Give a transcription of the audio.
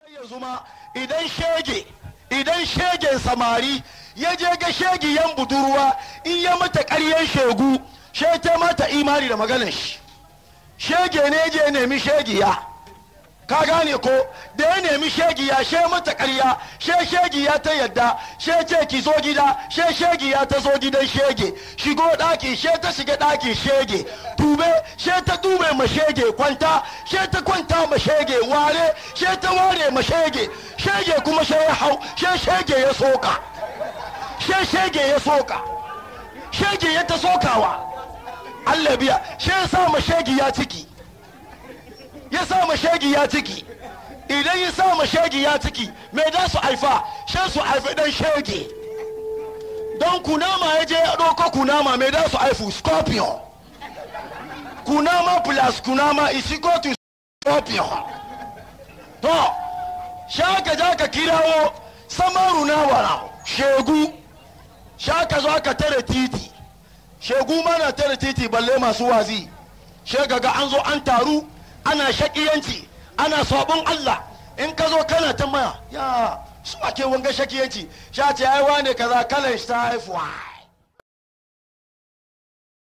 yanzu ma idan shege idan shegen samari ya je ga shegiyan budurwa in ya mata ƙaryen shegu she ta mata imani da maganar shi shege ne je nemi shegiya ka gane ko da ya nemi shegiya she mata ƙarya she shegiya ta yadda she ce ki zo gida she shegiya ta zo gidan shege shigo ɗaki she ta shiga ɗaki shege tube she ta tube ma shege kwanta she ta kwanta ma shege ware she ta ware ma shege shege kuma she ya hau she shege ya soka she shege ya soka shege ya ta sokawa Allah biya she ya sa ma shege ya ciki ya sa ma shegi ya ciki idan ya sa ma shegi ya ciki me da su haifa she su haifi dan shege don kunama ya je ya ɗauko kunama me da su haifu scorpion kunama plus kunama is equal to scorpion to shaka ja ka kirawo samaru na wara shegu shaka zo ka tare titi shegu mana tare titi balle masu wazi shega ga an zo an taru ana shakiyanci ana sabon Allah in ka zo kana ta maya ya su ake wanga shakiyanci sha ce ai wane kaza kalan shi ta haifuwa